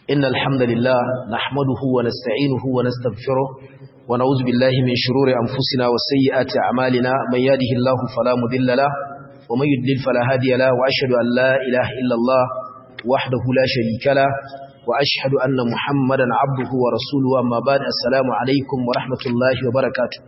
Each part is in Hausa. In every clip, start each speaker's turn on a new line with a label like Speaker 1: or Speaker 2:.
Speaker 1: إن الحمد لله نحمده ونستعينه ونستغفره ونعوذ بالله من شرور أنفسنا وسيئات أعمالنا من يهده الله فلا مضل له ومن يضلل فلا هادي له وأشهد أن لا إله إلا الله وحده لا شريك له وأشهد أن محمدا عبده ورسوله أما بعد السلام عليكم ورحمة الله وبركاته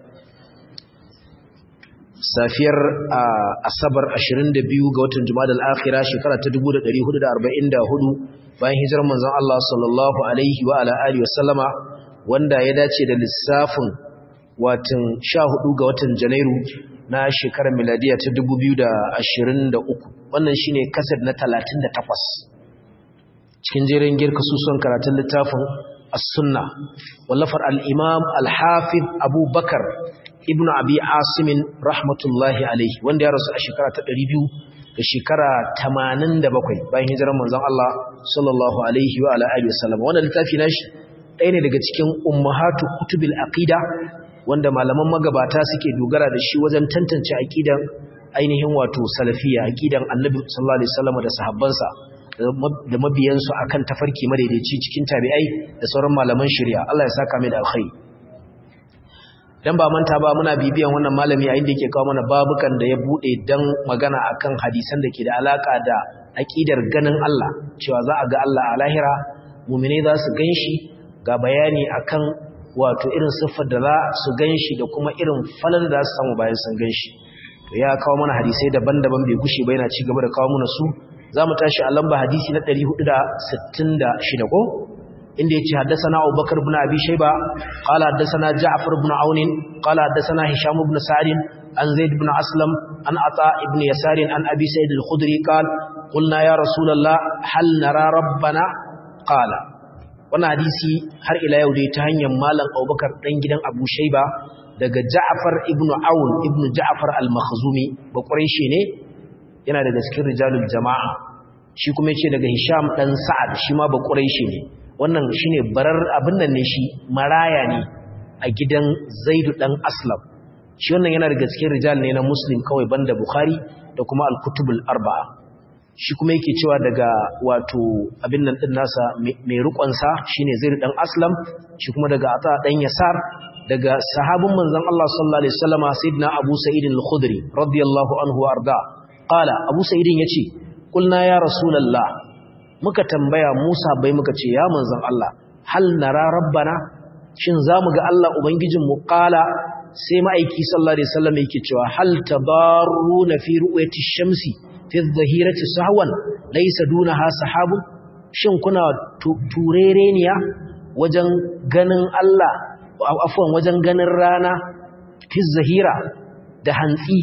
Speaker 1: safiyar asabar 22 ga watan jumadal akhira shekara ta 1444 bayan hijirar manzon Allah sallallahu alaihi wa ala alihi wasallama wanda ya dace da lissafin watan 14 ga watan janairu na shekarar miladiya ta 2023 wannan shine kasar na 38 cikin jerin girka suson karatun littafin as-sunna wallafar al-imam al-hafiz abubakar ibn abi asimin rahmatullahi alaihi wanda ya rasu a shekara ta 200 da shekara 87 bayan hijirar manzon Allah sallallahu alaihi wa ala alihi wasallam wannan littafi nashi ɗaya ne daga cikin ummahatu kutubil aqida wanda malaman magabata suke dogara da shi wajen tantance aqidan ainihin wato salafiya aqidan annabi sallallahu alaihi wasallam da sahabbansa da mabiyansu akan tafarki madaidaici cikin tabi'ai da sauran malaman shari'a Allah ya saka mai da alkhairi dan ba manta ba muna bibiyan wannan malami a inda yake kawo mana babukan da ya bude dan magana akan hadisan da ke da alaka da aqidar ganin Allah cewa za a ga Allah a lahira mu'mine za su ganshi ga bayani akan wato irin siffar da za su ganshi da kuma irin falan da za su samu bayan sun ganshi to ya kawo mana hadisai daban-daban bai gushe ba yana ci gaba da kawo mana su za mu tashi a lamba hadisi na 466 ko inda yace haddathana Abubakar ibn Abi Shayba qala haddathana Ja'far ibn Aun qala haddathana Hisham ibn Sa'd an Zaid ibn Aslam an Ata ibn Yasar an Abi Sa'id al-Khudri qala qulna ya Rasulullah hal nara rabbana qala wannan hadisi har ila yau dai ta hanyar malam Abubakar dan gidan Abu Shayba daga Ja'far ibn Aun ibn Ja'far al-Makhzumi ba Quraishi ne yana daga cikin rijalul jama'a shi kuma yace daga Hisham dan Sa'ad shi ma ba Quraishi ne wannan shine barar abin nan ne shi maraya ne a gidan Zaidu dan Aslam shi wannan yana daga cikin rijal ne na Muslim kawai banda Bukhari da kuma Al-Kutubul Arba'a shi kuma yake cewa daga wato abin nan din nasa mai rukon sa shine Zaidu dan Aslam shi kuma daga Ata dan Yasar daga sahabin manzon Allah sallallahu alaihi wasallama sayyidina Abu Sa'id al-Khudri radiyallahu anhu arda qala Abu Sa'id yace kulna ya rasulullah muka tambaya Musa bai muka ce ya manzon Allah hal nara rabbana shin zamu ga Allah ubangijin mu qala sai ma'aiki sallallahu alaihi wasallam yake cewa hal tabaruna fi ru'yati shamsi fi adh-dhahirati sahwan laysa dunaha sahabun shin kuna turereniya wajen ganin Allah afwan wajen ganin rana fi zahira da hantsi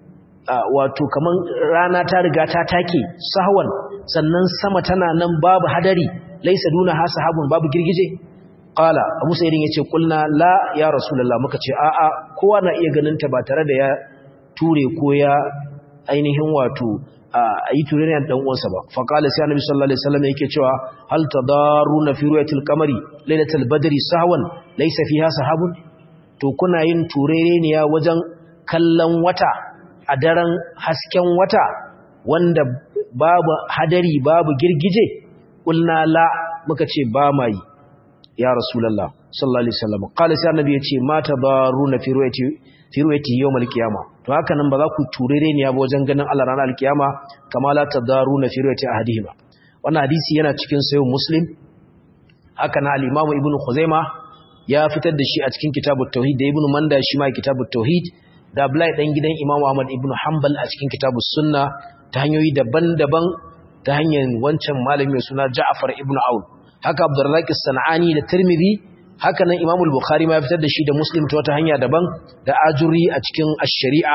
Speaker 1: wato kaman rana ta riga ta take sahwan sannan sama tana nan babu hadari laisa duna ha sahabun babu girgije qala abu sayyidin yace kulna la ya rasulullah muka ce a a kowa na iya ganin ta ba tare da ya ture ko ya ainihin wato ayi ture ne dan uwansa ba fa qala sai annabi sallallahu alaihi wasallam yake cewa hal tadaruna fi ru'yatil qamari lailatul badri sahwan laisa fiha sahabun to kuna yin turere ne ya wajen kallon wata a daren hasken wata wanda babu hadari babu girgije kulna la muka ce ba mai ya rasulullah sallallahu alaihi wasallam qala sai annabi yace mata baruna fi ru'yati fi ru'yati yawmal qiyama to haka nan ba za ku turere ne ba wajen ganin Allah ranar alkiyama kama la tadaruna fi ru'yati ahadihima wannan hadisi yana cikin sahih muslim haka na al-imamu ibnu khuzaima ya fitar da shi a cikin kitabut tauhid da ibnu manda shi ma kitabut tauhid da Abdullahi dan gidan Imam Ahmad ibn Hanbal a cikin kitabus sunna ta hanyoyi daban-daban ta hanyar wancan malami mai suna Ja'far ibn Aun haka Abdurrazzaq as-Sanani da Tirmidhi haka nan Imam al-Bukhari ma ya fitar da shi da Muslim ta wata hanya daban da Ajuri a cikin ash-Shari'a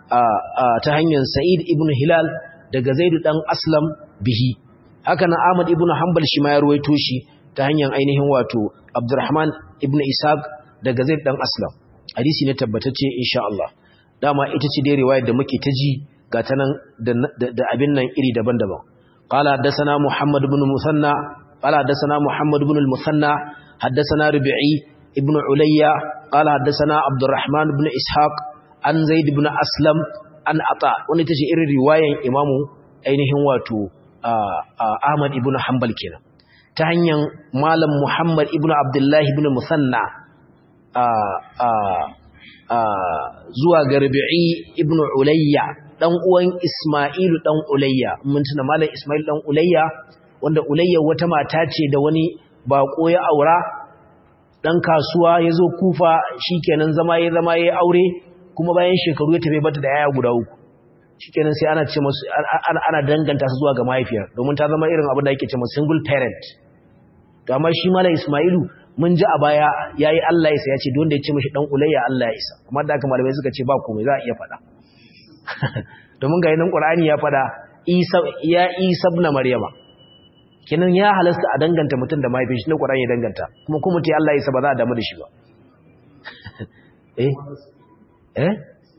Speaker 1: ta hanyar Sa'id ibn Hilal daga Zaid dan Aslam bihi haka nan Ahmad ibn Hanbal shi ma ya ruwaito shi ta hanyar ainihin wato Abdurrahman ibn Ishaq daga Zaid dan Aslam hadisi ne tabbatacce insha Allah dama ita ce dai riwayar da muke ta ji ga ta nan da abin nan iri daban-daban qala haddathana muhammad ibn musanna qala haddathana muhammad ibn al-musanna haddathana rubi'i ibn ulayya qala haddathana abdurrahman ibn ishaq an zaid ibn aslam an ata wani tace irin riwayan imamu ainihin wato Ahmad ibn Hanbal kenan ta hanyar malam Muhammad ibn Abdullah ibn Musanna zuwa ga Rabi'i ibn Ulayya dan uwan Isma'ilu dan Ulayya mun tuna malam Isma'il dan Ulayya wanda Ulayya wata mata ce da wani bako ya aura dan kasuwa yazo Kufa shikenan zama ya zama ya aure kuma bayan shekaru ya tafi bata da yaya guda uku shikenan sai ana ce musu ana danganta su zuwa ga mahaifiyar domin ta zama irin abin da yake ce musu single parent to amma shi malam Isma'ilu mun ji a baya yayi Allah ya isa ya ce don da ya ce mishi dan ulayya Allah ya isa amma da haka malamai suka ce ba komai za a iya faɗa domin ga yanin Qur'ani ya faɗa Isa ya Isa ibn Maryama kenan ya halasta a danganta mutum da mahaifin shi ne Qur'ani ya danganta kuma kuma mutai Allah ya isa ba za a damu da shi ba eh eh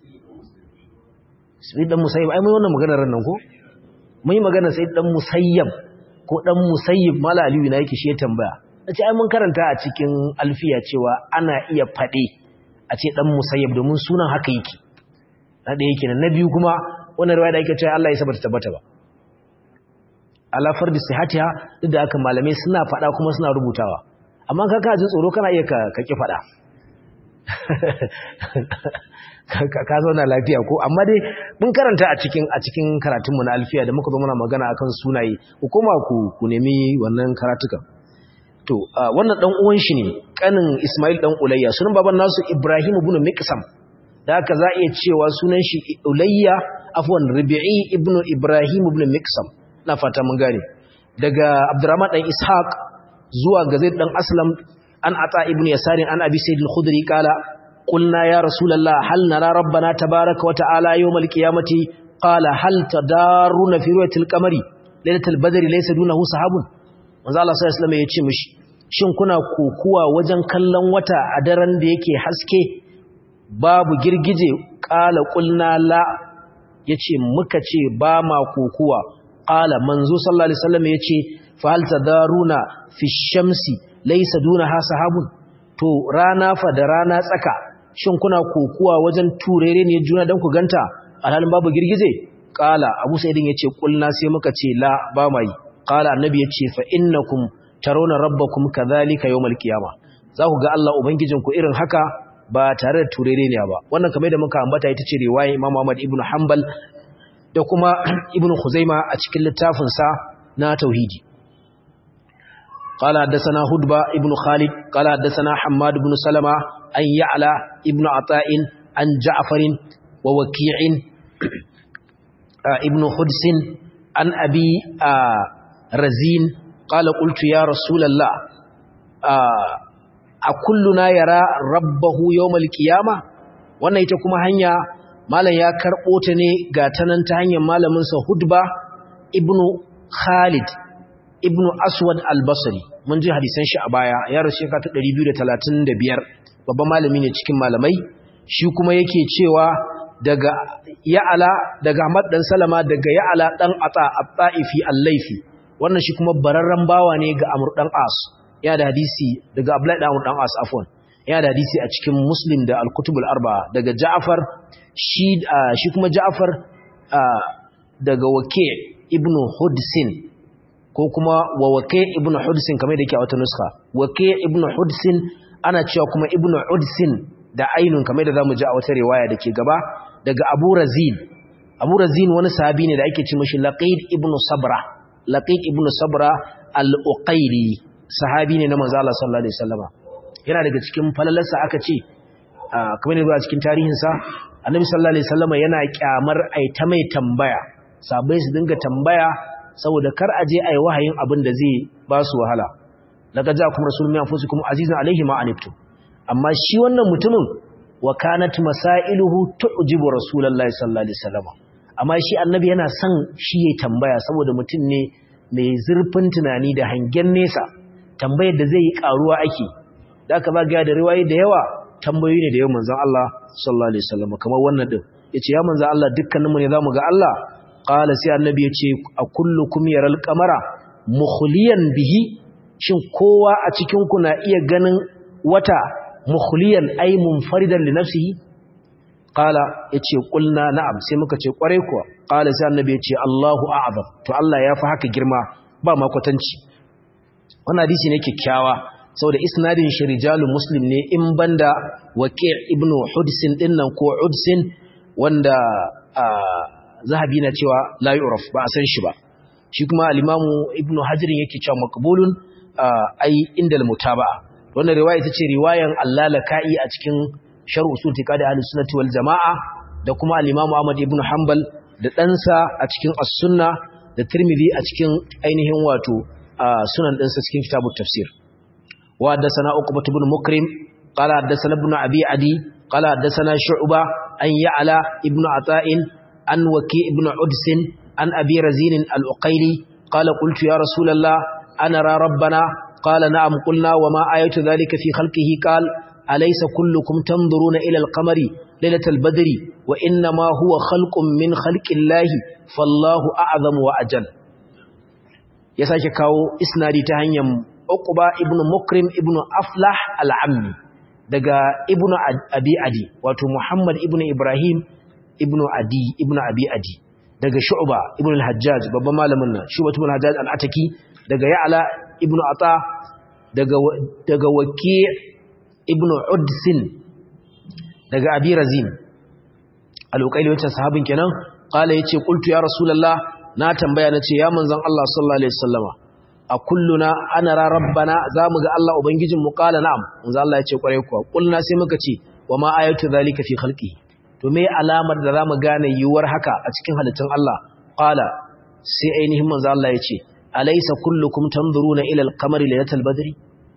Speaker 1: sai dan musayyib ai mai wannan maganar nan ko mai magana sai dan musayyib ko dan musayyib mala aliyu na yake shi ya tambaya nace ai mun karanta a cikin alfiya cewa ana iya fade a ce dan musayyib domin sunan haka yake na da yake na biyu kuma wannan riwaya da yake cewa Allah ya sabata tabbata ba ala fardi sihatiha duk da haka malamai suna fada kuma suna rubutawa amma ka ka jin tsoro kana iya ka ki fada ka zauna lafiya ko amma dai mun karanta a cikin a cikin karatunmu na alfiya da muka zo muna magana akan sunaye ku koma ku ku nemi wannan karatuka to wannan dan uwan shi ne kanin Ismail dan Ulayya sunan baban nasu Ibrahim ibn Miqsam da haka za iya cewa sunan shi Ulayya afwan Rabi'i ibn Ibrahim ibn Miqsam na fata mun gane daga Abdurrahman dan Ishaq zuwa ga Zaid dan Aslam an Ata ibn Yasarin an Abi Sayyid al-Khudri kala قلنا يا رسول الله هل نرى ربنا تبارك وتعالى يوم القيامة قال هل تدارون في رؤية القمر ليلة البدر ليس دونه صحاب manzo Allah sallallahu alaihi wasallam ya ce mishi shin kuna kokuwa wajen kallon wata a daren da yake haske babu girgije qala qulna la yace muka ce ba ma kokuwa qala manzo sallallahu alaihi wasallam yace fa hal tadaruna fi shamsi laysa dunaha sahabun to rana fa da rana tsaka shin kuna kokuwa wajen turere ne juna don ku ganta alhalin babu girgize kala abu sa'idin yace kulna sai muka ce la ba mai kala annabi yace fa innakum tarawna rabbakum kadhalika yawmal qiyama za ku ga Allah ubangijinku irin haka ba tare da turere ne ba wannan kamar da muka ambata ita ce riwayar Imam Ahmad ibn Hanbal da kuma Ibn Khuzaima a cikin littafin sa na tauhidi قال حدثنا هدبة ابن خالد قال حدثنا حماد بن سلمة أن يعلى ابن عطاء عن جعفر ووكيع ابن خدس عن أبي رزين قال قلت يا رسول الله أكلنا يرى ربه يوم القيامة wannan ita kuma hanya malam ya karɓo ta ne ga tanan ta hanyar malaminsa hudba ibnu khalid ibnu aswad al-basri mun ji hadisan shi a baya ya rasu shekara ta 235 babban malami ne cikin malamai shi kuma yake cewa daga ya'ala daga Ahmad dan Salama daga ya'ala dan Ata at-Taifi al-Laifi wannan shi kuma bararran bawa ne ga Amr dan As yana da hadisi daga Abdullah dan Amr dan As afwan yana da hadisi a cikin Muslim da al-Kutub al-Arba'a daga Ja'far shi shi kuma Ja'far daga Waki' ibn Hudsin ko kuma wa wake ibnu hudsin kamar da yake a wata nuska wake ibnu hudsin ana cewa kuma ibnu hudsin da ainun kamar da zamu ji a wata riwaya dake gaba daga abu razin abu razin wani sahabi ne da ake ce mishi laqid ibnu sabra laqid ibnu sabra al-uqayli sahabi ne na manzo Allah sallallahu alaihi wasallama yana daga cikin falalarsa aka ce kamar ne a cikin tarihin sa annabi sallallahu alaihi wasallama yana kyamar ai ta mai tambaya sabai su dinga tambaya saboda kar aje ayi wahayin abin da zai ba su wahala daga ja kuma rasulun min anfusikum azizun alaihi ma aniftum amma shi wannan mutumin wa kanat masailuhu tu'jibu rasulullahi sallallahu alaihi wasallam amma shi annabi yana son shi yayi tambaya saboda mutum ne mai zurfin tunani da hangen nesa tambayar da zai yi karuwa ake da aka ba ga da riwayoyi da yawa tambayoyi ne da yawan manzon Allah sallallahu alaihi wasallam kamar wannan din yace ya manzon Allah dukkaninmu ne zamu ga Allah qala sai annabi yace a kullukum yaral qamara mukhliyan bihi shin kowa a cikin ku na iya ganin wata mukhliyan ay munfaridan li nafsihi qala yace qulna na'am sai muka ce kware kuwa qala sai annabi yace Allahu a'zam to Allah ya fi haka girma ba ma kwatanci wannan hadisi ne kyakkyawa saboda isnadin shi rijalun muslim ne in banda waqi' ibnu hudsin dinnan ko udsin wanda zahabi na cewa la yu'raf ba a san shi ba shi kuma al-imamu ibnu hajirin yake cewa maqbulun ai inda al-mutaba'a wannan riwaya ita ce riwayan allalaka'i a cikin sharh usul tiqadi ahlus sunnati wal jamaa da kuma al-imamu ahmad ibn hanbal da ɗansa a cikin as-sunna da tirmidhi a cikin ainihin wato sunan ɗansa cikin kitabut tafsir wa haddathana uqbah ibn mukrim qala haddathana ibn abi adi qala haddathana shu'ba an ya'la ibn ata'in an waki ibn udsin an abi razin al-uqayli qala qultu ya rasulullah ana ra rabbana قال نعم قلنا وما آية ذلك في خلقه قال أليس كلكم تنظرون إلى القمر ليلة البدر وإنما هو خلق من خلق الله فالله أعظم وأجل يساك كاو إسنادي تهنيم أقبى ابن مكرم ابن أفلح العمي دقى ابن أبي أدي واتو محمد ابن إبراهيم ابن أدي ابن أبي أدي daga Shu'ba ibn al-Hajjaj babban malamin nan Shu'ba ibn al-Hajjaj al-Ataki daga Ya'la ibn Ata daga daga Waki ibn Udsin daga Abi Razin al-Uqayli wancan sahabin kenan qala yace qultu ya rasulullah na tambaya nace ya manzon Allah sallallahu alaihi wasallama a kulluna ana ra rabbana zamu ga Allah ubangijin mu qala na'am manzon Allah yace kware kuwa kulna sai muka ce wa ma ayatu zalika fi khalqihi to me alamar da zamu gane yiwuwar haka a cikin halittun Allah qala sai ainihin manzo Allah yace alaysa kullukum tanzuruna ila al-qamari laylatal badri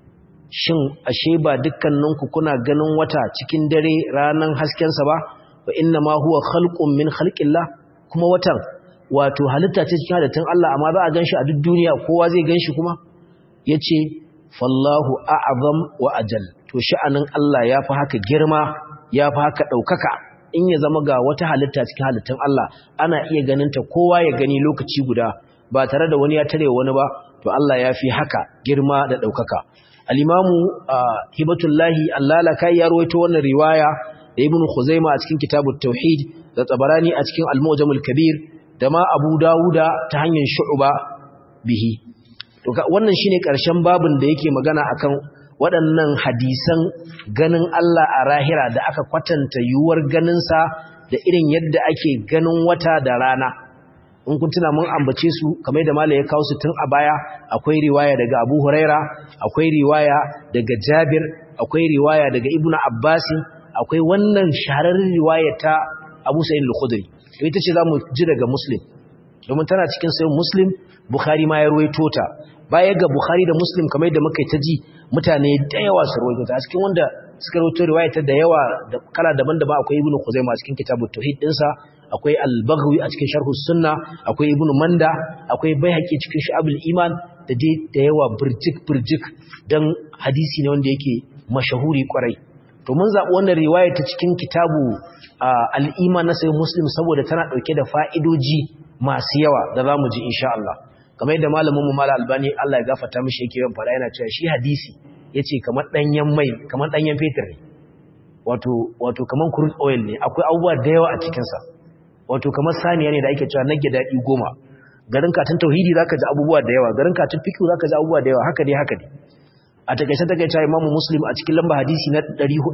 Speaker 1: shin ashe ba dukkaninku kuna ganin wata cikin dare ranan hasken sa ba wa inna ma huwa khalqun min khalqillah kuma watan wato halitta ce cikin halittun Allah amma za a ganshi a duk duniya kowa zai ganshi kuma yace fallahu a'zam wa ajal to sha'anin Allah yafi haka girma yafi haka daukaka in ya zama ga wata halitta cikin halittun Allah ana iya ganinta kowa ya gani lokaci guda ba tare da wani ya tare wani ba to Allah ya fi haka girma da ɗaukaka al-imamu hibatullahi allalaka ya rawaito wannan riwaya da ibn khuzaima a cikin kitabut tauhid da tabarani a cikin al-mu'jamul kabir da ma abu dawuda ta hanyar shu'ba bihi to wannan shine karshen babin da yake magana akan waɗannan hadisan ganin Allah a rahira da aka kwatanta yiwuwar ganinsa da irin yadda ake ganin wata da rana in kun tuna mun ambace su kamar da malai ya kawo su tun a baya akwai riwaya daga Abu Huraira akwai riwaya daga Jabir akwai riwaya daga Ibn Abbas akwai wannan shahararren riwaya ta Abu Sa'id al-Khudri to ita ce zamu ji daga Muslim domin tana cikin sayin Muslim Bukhari ma ya ruwaito ta baya ga Bukhari da Muslim kamar da muka ta ji mutane da yawa su rawaito ta cikin wanda suka rawaito riwaya ta da yawa da kala daban-daban akwai Ibn Khuzaimah a cikin kitabut tauhid dinsa akwai Al-Baghawi a cikin Sharh sunna akwai Ibn Manda akwai Baihaqi cikin Shu'abul Iman da dai da yawa burjik burjik dan hadisi ne wanda yake mashahuri kwarai to mun zabi wannan riwaya ta cikin kitabu Al-Iman na Sahih Muslim saboda tana dauke da fa'idoji masu yawa da zamu ji insha Allah kamar yadda malamin mu Malam Albani Allah ya gafarta mishi yake yawan fara yana cewa shi hadisi yace kamar danyen mai kamar danyen fetur ne wato wato kamar crude oil ne akwai abubuwa da yawa a cikin sa wato kamar saniya ne da ake cewa nage dadi goma garin katin tauhidi zaka ji abubuwa da yawa garin katin fiqh zaka ji abubuwa da yawa haka dai haka dai a takeice takeice Imam Muslim a cikin lamba hadisi na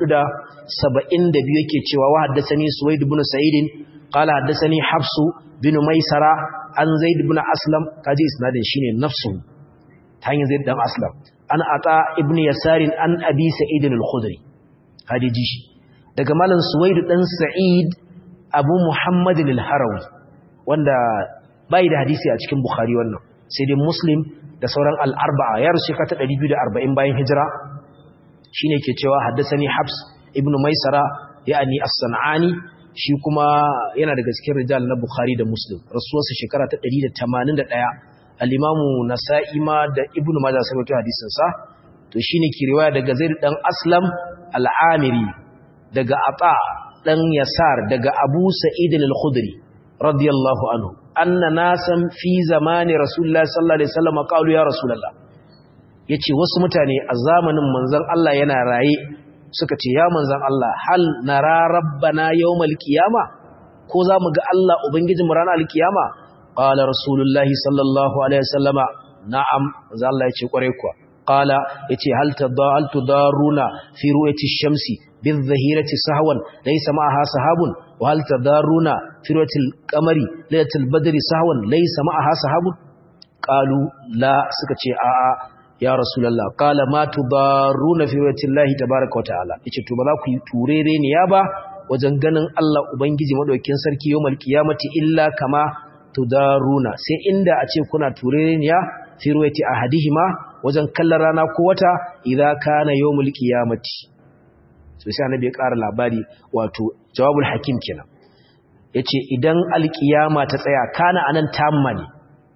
Speaker 1: 472 yake cewa wa haddathani Suwaid ibn Sa'id qala haddathani Hafsu bin Maisara an Zaid ibn Aslam kaji isnadin shine nafsu ta hanyar Zaid dan Aslam an ata ibn Yasarin an Abi Sa'id al-Khudri hadiji shi daga malam Suwaid dan Sa'id Abu Muhammad al-Harawi wanda bai da hadisi a cikin Bukhari wannan sai dai Muslim da sauran al-arba'a ya rushe ka ta 240 bayan hijira shine ke cewa haddathani Habs ibn Maisara yani as-San'ani shi kuma yana daga cikin rijal na Bukhari da Muslim rasuwarsa shekara ta 181 al-Imamu Nasa'i ma da Ibn Majah sai wato hadisin sa to shine ke riwaya daga Zaid dan Aslam al-Amiri daga Ata dan Yasar daga Abu Sa'id al-Khudri radiyallahu anhu anna nasan fi zamani Rasulullah sallallahu alaihi wasallam qalu ya Rasulullah yace wasu mutane a zamanin manzon Allah yana raye suka ce ya manzan Allah hal nara rabbana yawmal qiyama ko za mu ga Allah ubangijin mu ranar alkiyama qala rasulullahi sallallahu alaihi wasallama na'am manzan Allah ya ce kware kuwa qala yace hal tadal tudaruna fi ru'yati ash-shamsi bil-dhahirati sahwan laysa ma'aha sahabun wa hal tadaruna fi ru'yati al-qamari laylatil badri sahwan laysa ma'aha sahabun qalu la suka ce a'a ya rasulullah qala ma tudaruna fi ru'yati Allah tabaaraka wa ta'ala yace to ba za ku yi turere ne ya ba wajen ganin Allah ubangiji madaukakin sarki yawmal qiyamati illa kama tudaruna sai inda a ce kuna turere ne ya fi ru'yati ahadihima wajen kallon rana ko wata idza kana yawmul qiyamati so sai annabi ya ƙara labari wato jawabul hakim kenan yace idan alqiyama ta tsaya kana anan tamma ne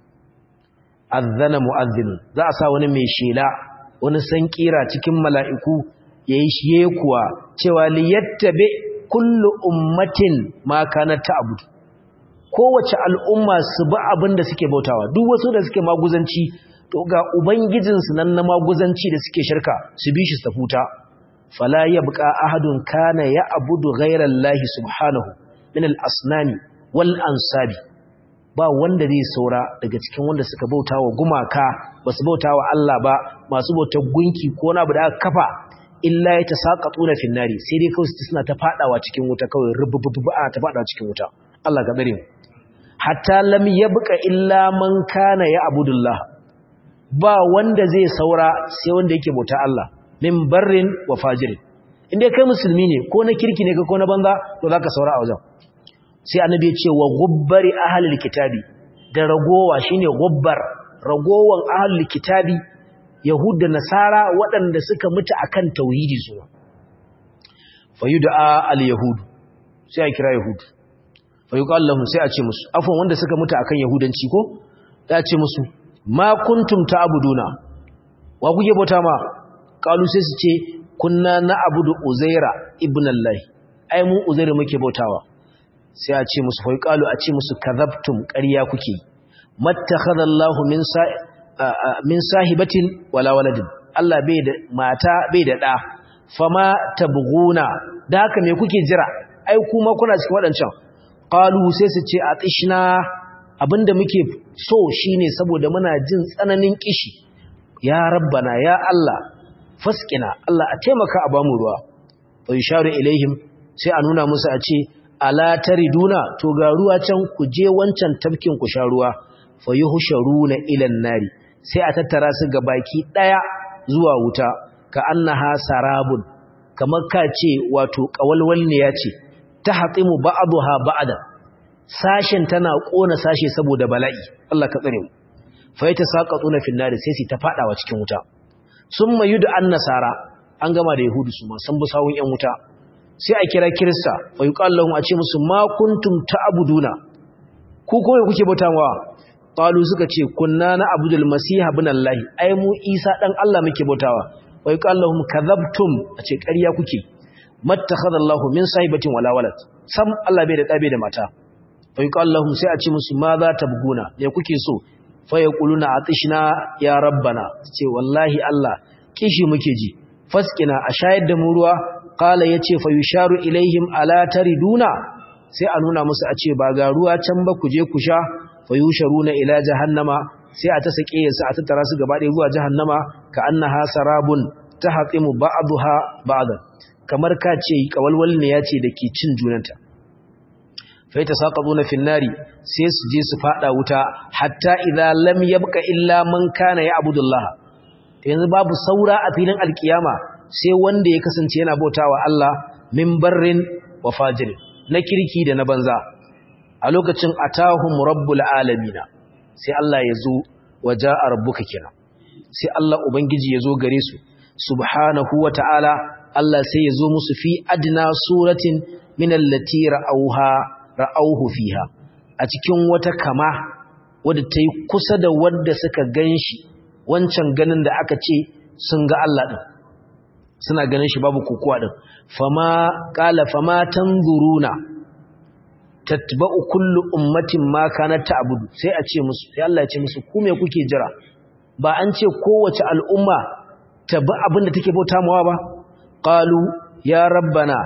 Speaker 1: azana mu'adhdhin za a sa wani mai shela wani sankira cikin mala'iku yayi shiye kuwa cewa liyattabi kullu ummatin ma kanat ta'bud kowace al'umma su bi abin da suke bautawa duk wasu da suke maguzanci to ga ubangijinsu nan na maguzanci da suke shirka su bi shi su tafuta fala yabqa ahadun kana ya'budu ghayra allahi subhanahu min al-asnami wal ansabi ba wanda zai saura daga cikin wanda suka bauta wa gumaka ba su bauta wa Allah ba masu bautar gunki ko na da aka kafa illa ya ta saƙaƙuna finnari sai dai kawai suna ta faɗawa cikin wuta kawai rubububu a ta faɗawa cikin wuta Allah ga tsare mu hatta lam yabqa illa man kana ya abudullah ba wanda zai saura sai wanda yake bauta Allah min barrin wa fajirin inda kai musulmi ne ko na kirki ne ko na banza to zaka saura a wajen sai annabi ya ce wa gubbari ahlul kitabi da ragowa shine gubbar ragowan ahlul kitabi yahud da nasara waɗanda suka mutu akan tauhidi su fayuda al-yahud sai a kira yahud fayuqal lahum sai a ce musu afwan wanda suka mutu akan yahudanci ko da ce musu ma kuntum ta'buduna wa kuke bauta ma qalu sai su ce kunna na'budu uzaira ibn allah ai mu uzaira muke bautawa sai a ce musu fayuqalu a ce musu kadhabtum ƙarya kuke mattakhadallahu min sa'i min sahibatin wala waladin Allah bai da mata bai da da fama tabghuna da haka me kuke jira ai kuma kuna cikin wadancan qalu sai su ce atishna abinda muke so shine saboda muna jin tsananin kishi ya rabbana ya Allah faskina Allah a taimaka a bamu ruwa fa yusharu ilaihim sai a nuna musu a ce ala tariduna to ga ruwa can ku je wancan tafkin ku sha ruwa fa yuhsharuna ila nari sai a tattara su ga baki daya zuwa wuta ka annaha sarabun kamar ka ce wato kawalwal ne ya ce ta hatsimu ba'daha ba'da sashen tana kona sashe saboda bala'i Allah ka tsare mu fa yata saqatuna fil nar sai su ta fadawa cikin wuta summa yudu an nasara an gama da yahudu su ma san busawun yan wuta sai a kira kirista fa yuqallahu a ce musu ma kuntum ta'buduna ku koyi kuke bautawa qalu suka ce kunna na abdul masiha ibn allah ai mu isa dan allah muke bautawa wa yaqallahum kadhabtum ace ƙarya kuke mattakhadha allah min sahibatin wala walad sam allah bai da dabe da mata fa yaqallahum sai a ce musu ma za ta buguna me kuke so fa yaquluna atishna ya rabbana ce wallahi allah kishi muke ji faskina a shayar da mu ruwa qala yace fa yusharu ilaihim ala tariduna sai a nuna musu a ce ba ga ruwa can ba ku je ku sha fayusharuna ila jahannama sai a ta sake su a tattara su gaba ɗaya zuwa jahannama ka annaha sarabun tahqimu ba'daha ba'dan kamar ka ce kawalwal ne yace dake cin junanta fa yatasaqaduna fin nari sai su je su fada wuta hatta idza lam yabqa illa man kana ya'budullah yanzu babu saura a filin alkiyama sai wanda ya kasance yana bautawa Allah min barrin wa fajir na kirki da na banza a lokacin atahum rabbul alamina sai Allah ya zo waja'a rabbuka kira sai Allah ubangiji ya zo gare su subhanahu wata'ala Allah sai ya zo musu fi adna suratin min allati ra'awha ra'awhu fiha a cikin wata kama wadda ta yi kusa da wadda suka ganshi wancan ganin da aka ce sun ga Allah din suna ganin shi babu kokowa din fama qala fama tanzuruna tatba'u kullu ummatin ma kanat ta'budu sai a ce musu sai Allah ya ce musu ku me kuke jira ba an ce kowace al'umma ta bi abinda take bauta mawa ba qalu ya rabbana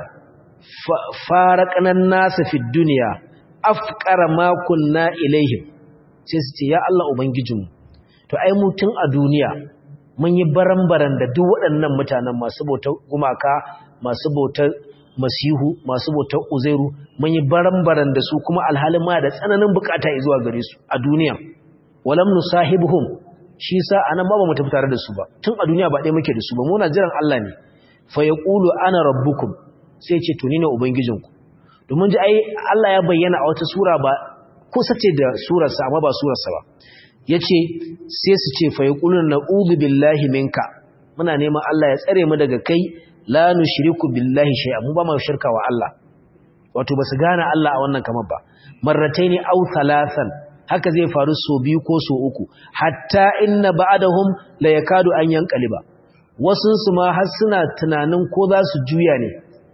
Speaker 1: faraqna an-nasa fid dunya afqara ma kunna ilaihim sai su ce ya Allah ubangijinmu to ai mu tun a duniya mun yi baran-baran da duk waɗannan mutanen masu bautar gumaka masu bautar masihu masu bautar uzairu mun yi baran-baran da su kuma alhalin ma da tsananin bukata zuwa gare su a duniya walam nusahibuhum shi sa anan ma ba mu tafi tare da su ba tun a duniya ba ɗaya muke da su ba muna jiran Allah ne fa yaqulu ana rabbukum sai ce to ni ne ubangijinku domin ji ai Allah ya bayyana a wata sura ba kusa ce da surarsa amma ba surarsa ba yace sai su ce fa yaquluna na'udhu billahi minka muna neman Allah ya tsare mu daga kai la nushriku billahi shay'a mu ba mu shirka wa Allah wato basu gane Allah a wannan kamar ba marrataini aw thalathan haka zai faru so biyu ko so uku hatta inna ba'dahum la yakadu an yanqaliba wasun su ma har suna tunanin ko za su juya ne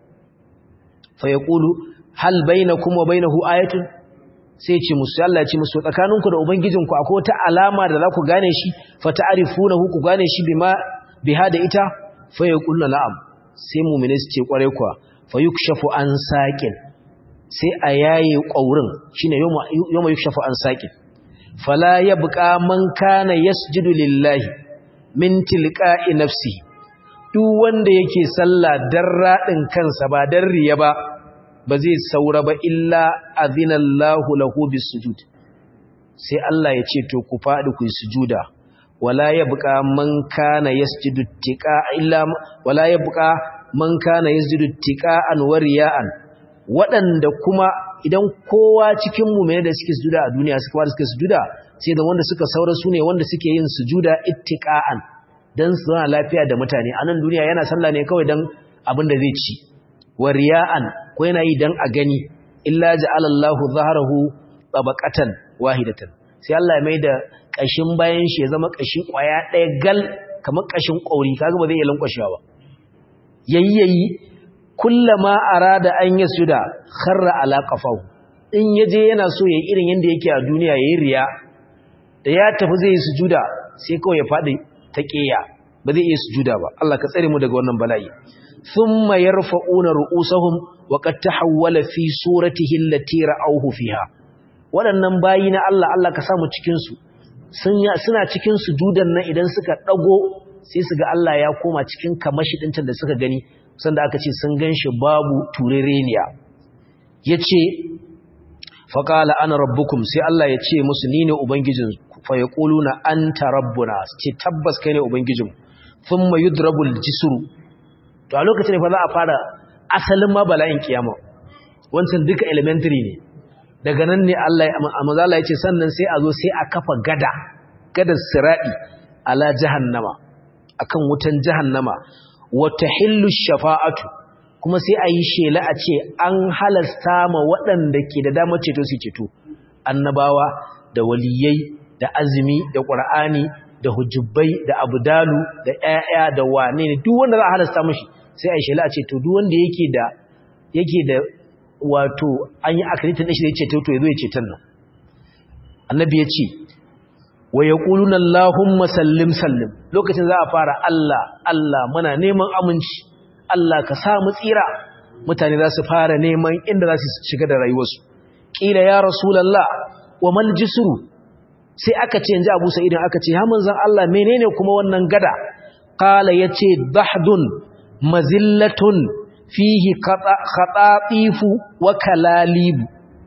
Speaker 1: fa yaqulu hal bainakum wa bainahu ayatun sai ce musu Allah ya ce musu tsakaninku da ubangijinku akwai wata alama da za ku gane shi fa ta'rifunahu ku gane shi bima biha da ita fa yaquluna na'am sai mu'mini su ce kware kuwa fa yukshafu an saqin sai a yaye ƙaurin shine yawma yukshafu an saqin fala yabqa man kana yasjudu lillahi min tilqa'i nafsihi duk wanda yake sallah dan radin kansa ba dan riya ba ba zai saura ba illa azinallahu lahu bisujud sai Allah ya ce to ku fadi ku yi sujuda wala yabqa man kana yasjudu tiqa illa wala yabqa man kana yasjudu tiqa'an wa riya'an waɗanda kuma idan kowa cikin mu'mini da suke sujuda a duniya suka fara suke sujuda sai da wanda suka saura sune wanda suke yin sujuda ittiqa'an dan su zauna lafiya da mutane a nan duniya yana sallah ne kawai dan abin da zai ci wa riya'an ko yana yi dan a gani illa ja'ala Allahu zahrahu tabaqatan wahidatan sai Allah ya mai da kashin bayan shi ya zama kashi kwaya ɗaya gal kamar kashin kauri kaga ba zai iya lankwashewa ba yayyayi kullama arada an yasuda kharra ala qafahu in yaje yana so yayi irin yanda yake a duniya yayi riya da ya tafi zai yi sujuda sai kawai ya fadi ta ƙeya ba zai iya sujuda ba Allah ka tsare mu daga wannan bala'i thumma yarfa'una ru'usahum wa qad tahawwala fi suratihi allati ra'awhu fiha waɗannan bayi na Allah Allah ka samu cikin su suna cikin sujudan nan idan suka dago sai su ga Allah ya koma cikin kamashi din da suka gani sanda aka ce sun ganshi babu turereniya yace faqala ana rabbukum sai Allah ya ce musu ni ne ubangijinku fa yaquluna anta rabbuna ce tabbas kai ne ubangijin thumma yudrabul jisru to a lokacin ne fa za a fara asalin ma bala'in kiyama wancan duka elementary ne daga nan ne Allah amazala yace sannan sai a zo sai a kafa gada gadar siradi ala jahannama akan wutan jahannama wa tahillu shafa'atu kuma sai a yi shela a ce an halasta ma waɗanda ke da damar ceto su ceto annabawa da waliyai da azumi da ƙur'ani da hujubbai da abdalu da ƴaƴa da wane ne duk wanda za a halasta mashi sai a shela a ce to duk wanda yake da yake da wato an yi akritin shi da ya ceto to yazo ya ceton nan annabi ya ce wa yaquluna allahumma sallim sallim lokacin za a fara Allah Allah muna neman aminci Allah ka sa mu tsira mutane za su fara neman inda za su shiga da rayuwarsu kila ya rasulullah wa mal jisru sai aka ce inji Abu Sa'id aka ce ha manzon Allah menene kuma wannan gada qala yace dahdun mazillatun fihi khatatifu wa kalalib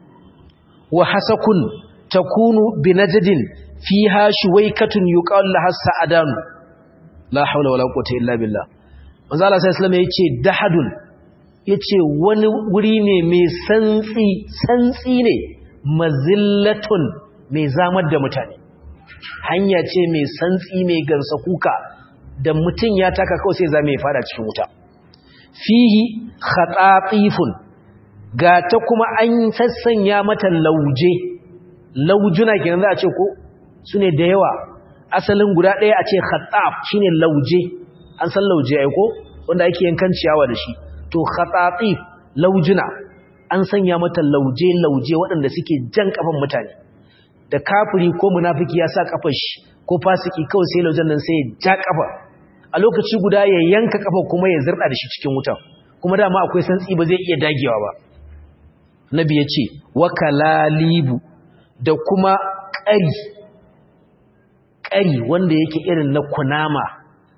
Speaker 1: wa hasakun takunu binajdin fiha shuwaykatun yuqalu laha sa'adan la hawla wala quwwata illa billah manzo Allah sallallahu alaihi wasallam yace dahadun yace wani wuri ne mai santsi santsi ne mazillatun mai zamar da mutane hanya ce mai santsi mai gansa kuka da mutum ya taka kawai sai zame ya fada cikin wuta fihi khatatifun ga ta kuma an sassanya mata lauje laujuna kenan za a ce ko sune da yawa asalin guda ɗaya a ce khataf shine lauje an san lauje ai ko wanda ake yankan ciyawa da shi to khatatif laujuna an sanya mata lauje lauje waɗanda suke jan kafan mutane da kafiri ko munafiki ya sa kafar shi ko fasiki kawai sai laujen nan sai ya ja kafa a lokaci guda ya yanka kafa kuma ya zirda da shi cikin wuta kuma dama akwai santsi ba zai iya dagewa ba nabi ya ce wakalalibu da kuma ƙari ƙari wanda yake irin na kunama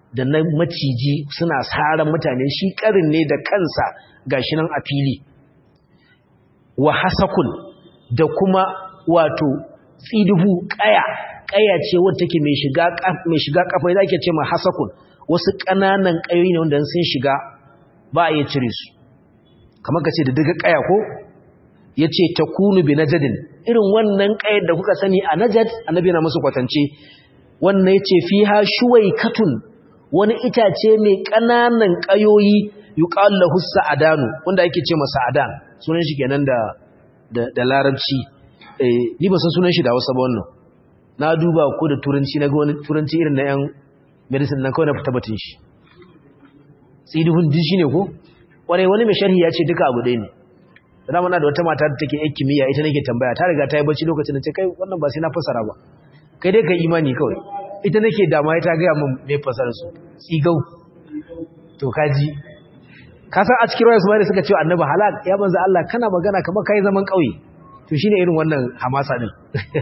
Speaker 1: da na maciji suna saran mutane shi karin ne da kansa gashi nan a fili wa hasakun da kuma wato tsiduhu kaya kaya ce wadda take mai shiga mai shiga kafa da ake ce ma hasakun wasu kananan kayoyi ne wanda sun shiga ba a iya cire su kamar ka ce da daga kaya ko yace takunu bi najadin irin wannan kayar da kuka sani a najad annabi na musu kwatance wannan yace fiha shuwaykatun wani itace mai kananan kayoyi yuqal lahu sa'adanu wanda yake ce masa sa'adan sunan shi kenan da da larabci eh ni ba san sunan shi da Hausa ba wannan na duba ko da turanci na ga wani turanci irin na yan medicine nan kawai na fita batun shi tsidihun din shine ko kwarai wani mai sharhi ya ce duka abu ɗaya ne da mana da wata mata da take yin kimiyya ita nake tambaya ta riga ta yi bacci lokacin da ce kai wannan ba sai na fasara ba kai dai ka imani kawai ita nake dama ta gaya min me fasara su tsigau to kaji ka san a cikin rawar su suka ce annabi halal ya banza Allah kana magana kamar kai zaman kauye to shine irin wannan hamasa din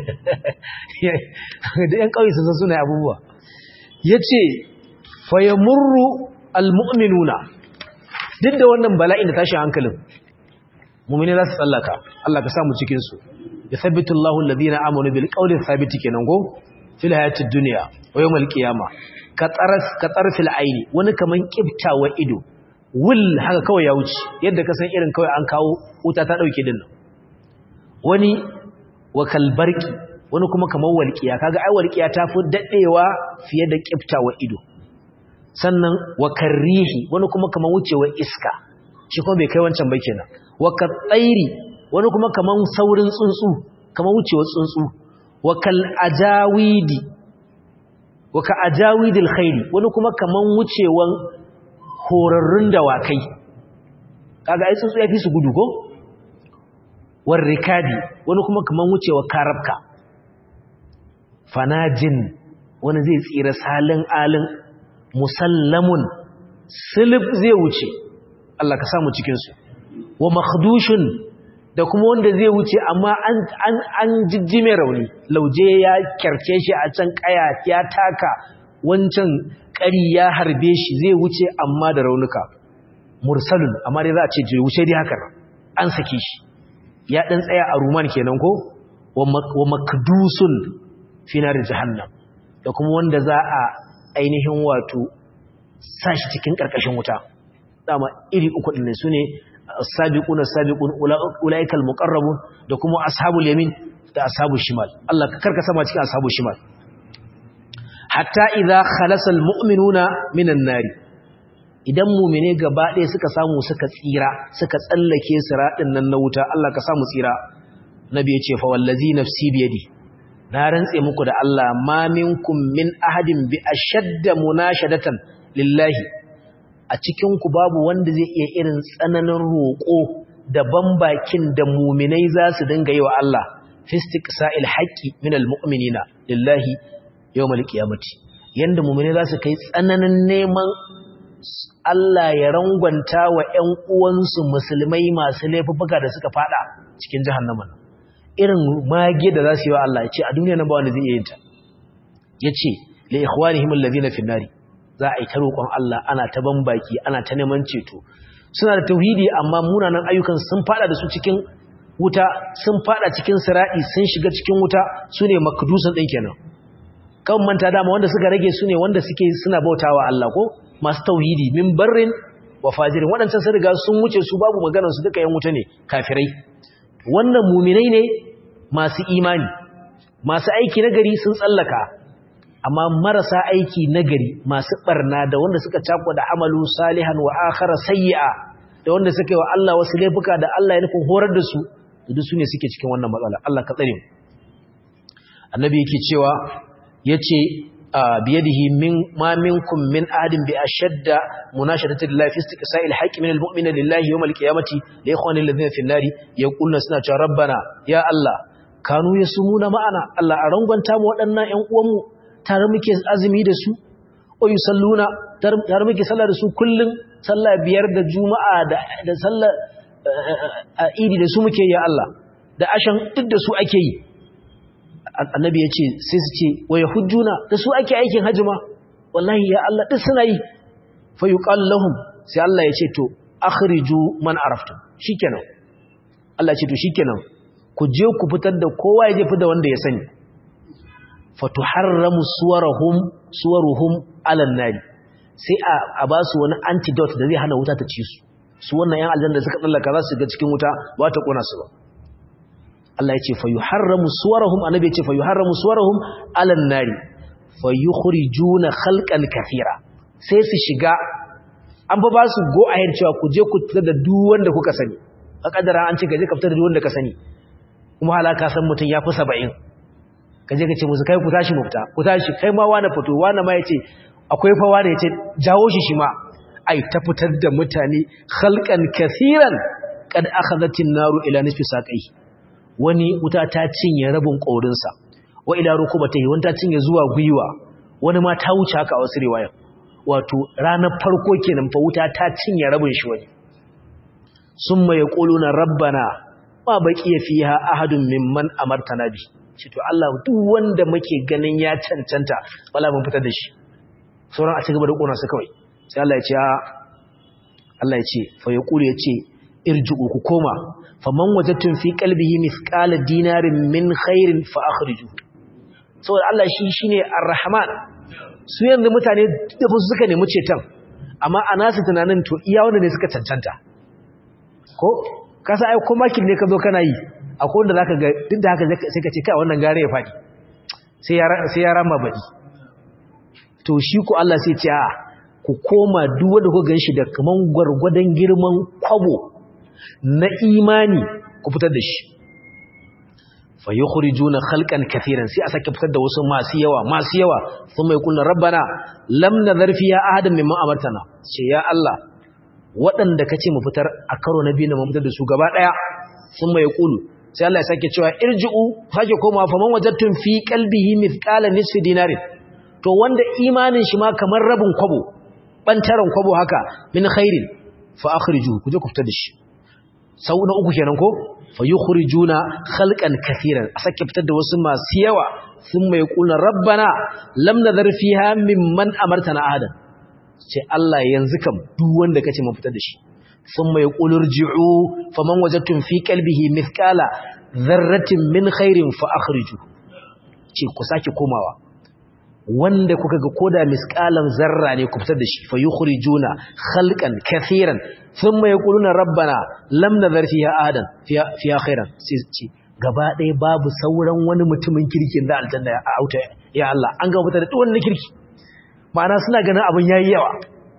Speaker 1: da yan kauye sun san suna abubuwa yace fa yamurru almu'minuna duk da wannan bala'in da tashin hankalin mu'mini za su tsallaka Allah ka samu cikin su yathabbitu Allahu alladhina amanu bil qawli thabit kenan go fil hayatid dunya wa yawmal qiyamah ka tsaras ka tsarfil aini wani kaman kiftawa ido wul haka kawai ya wuce yadda ka san irin kawai an kawo wuta ta dauke din wani wa kalbarki wani kuma kaman walqiya kaga ai walqiya ta fi dadewa fiye da kiftawa ido sannan wa karrihi wani kuma kaman wucewa iska shi kuma bai kai wancan ba kenan wa katsairi wani kuma kaman saurin tsuntsu kaman wucewa tsuntsu wa kal ajawidi wa ka ajawidil khairi wani kuma kaman wucewan horarrun dawakai kaga ai tsuntsu yafi su gudu ko war rikadi wani kuma kaman wucewa karabka fanajin wani zai tsira salin alin musallamun silib zai wuce Allah ka samu cikin su wa makhdushin da kuma wanda zai wuce amma an an an jijjime rauni lauje ya kyarce shi a can kaya ya taka wancan ƙari ya harbe shi zai wuce amma da raunuka mursalun amma dai za a ce je wuce dai haka an sake shi ya dan tsaya a ruman kenan ko wa makdusun fi nar jahannam da kuma wanda za a ainihin wato sashi cikin karkashin wuta dama iri uku din su ne as-sabiquna as-sabiqun ulaikal muqarrabun da kuma ashabul yamin da ashabul shimal Allah ka karka sama cikin ashabul shimal hatta idza khalasa al-mu'minuna minan nari idan mu'mine gaba ɗaya suka samu suka tsira suka tsallake siratin nan na wuta Allah ka samu tsira nabi ya ce fa wallazi nafsi biyadi na rantse muku da Allah ma minkum min ahadin bi ashadda munashadatan lillahi a cikin ku babu wanda zai iya irin tsananin roƙo da bambakin da muminai za su dinga yi wa Allah fistiqsa'il haqqi min almu'minina lillahi yawmal qiyamati yanda muminai za su kai tsananin neman Allah ya rangwanta wa ƴan uwansu musulmai masu laifuka da suka fada cikin jahannama irin mage da za su yi wa Allah ya ce a duniya nan ba wanda zai iya yin ta yace li ikhwanihim alladhina fi nari za a yi ta roƙon Allah ana ta bambaki ana ta neman ceto suna da tauhidi amma munanan ayyukan sun fada da su cikin wuta sun fada cikin sira'i sun shiga cikin wuta su ne makdusan ɗin kenan kan manta dama wanda suka rage su ne wanda suke suna bautawa Allah ko masu tauhidi min barrin wa fajirin waɗancan sun riga sun wuce su babu maganar su duka yan wuta ne kafirai wannan muminai ne masu imani masu aiki na gari sun tsallaka amma marasa aiki nagari masu barna da wanda suka cakwa da amalu salihan wa akhara sayyi'a da wanda suka yi wa Allah wasu laifuka da Allah ya nufin horar da su duk su ne suke cikin wannan matsala Allah ka tsare mu annabi yake cewa yace biyadihi min ma minkum min ahadin bi ashadda munashadati lillahi fi istiqsa'il haqqi min almu'mina lillahi yawm alqiyamati li ikhwani alladhina fi an-nari yaquluna suna cewa rabbana ya Allah kanu yasumuna ma'ana Allah a rangwanta mu waɗannan ƴan uwanmu tare muke azumi da su o yi salluna tare muke sallah da su kullum sallah biyar da juma'a da sallah a idi da su muke ya Allah da ashan duk da su ake yi annabi ya ce sai su ce wa hujjuna da su ake aikin hajjima wallahi ya Allah duk suna yi fa yuqal lahum sai Allah ya ce to akhriju man araftum shikenan Allah ya ce to shikenan ku je ku fitar da kowa ya je fitar da wanda ya sani fatuharramu suwarahum suwaruhum alan nari sai a ba su wani antidote da zai hana wuta ta ci su su wannan yan aljanna da suka tsallaka za su ga cikin wuta ba ta kona su ba Allah ya ce fa yuharramu suwarahum annabi ya ce fa yuharramu suwarahum alan nari fa yukhrijuna khalqan kathira sai su shiga an ba ba su go ahead cewa ku je ku fitar da duk wanda kuka sani a kadara an ce gaje ka fitar da duk wanda ka sani kuma halaka san mutun ya fi 70 kaje ka ce musu kai ku tashi mu fita ku tashi kai ma wani fito wani ma yace akwai fa wani yace jawo shi shi ma ai ta fitar da mutane khalqan kaseeran kad akhadhatin naru ila nisfi saqai wani wuta ta cinye rabin korin sa wa ila rukubatihi wani ta cinye zuwa gwiwa wani ma ta wuce haka a wasu riwaya wato ranar farko kenan fa wuta ta cinye rabin shi wani summa yaquluna rabbana ma baqiya fiha ahadun mimman amartana bi ce to Allah duk wanda muke ganin ya cancanta wala mun fitar da shi sauran a cigaba da kona su kawai sai Allah ya ce Allah ya ce fa yaqulu ya ce irji'u ku koma faman wajadtum fi qalbihi mithqala dinarin min khairin fa akhrijuhu saboda Allah shi shine ar-rahman su yanzu mutane da ba su suka nemi ceton amma a nasu tunanin to iya wanda ne suka cancanta ko kasa ai ko makin ne ka zo kana yi akwai wanda zaka ga duk da haka sai ka ce kai wannan gare ya fadi sai ya sai ya rama badi to shi ku Allah sai ce a ku koma duk wanda ku ganshi da kaman gwargwadon girman kwabo na imani ku fitar da shi fa yukhrijuna khalqan katiran sai a sake fitar da wasu masu yawa masu yawa thumma yaquluna rabbana lam nadhar fiha ahadan mimma amartana ce ya Allah waɗanda kace mu fitar a karo na biyu na mu fitar da su gaba daya thumma yaqulu sai Allah ya sake cewa irji'u sake koma fa man wajadtum fi qalbihi mithqala nisfi dinarin to wanda imanin shi ma kamar rabin kwabo bantaran kwabo haka min khairin fa akhrijuhu kuje ku fitar da shi sau na uku kenan ko fa yukhrijuna khalqan kaseeran a sake fitar da wasu masu yawa sun mai kulna rabbana lam nadhar fiha mimman amartana ahadan ce Allah yanzu kam duk wanda kace mun fitar da shi sun mai kulur ji'u faman wajadtum fi qalbihi mithqala dharratin min khairin fa akhrijuhu ce ku sake komawa wanda kuka ga koda misqalan zarra ne ku fitar da shi fa yukhrijuna khalqan kaseeran thumma yaquluna rabbana lam nadhar fiha ahadan fiha fiha khairan sai ce gaba ɗaya babu sauran wani mutumin kirkin da aljanna ya auta ya Allah an ga fitar da duk wani kirki ma'ana suna ganin abin yayi yawa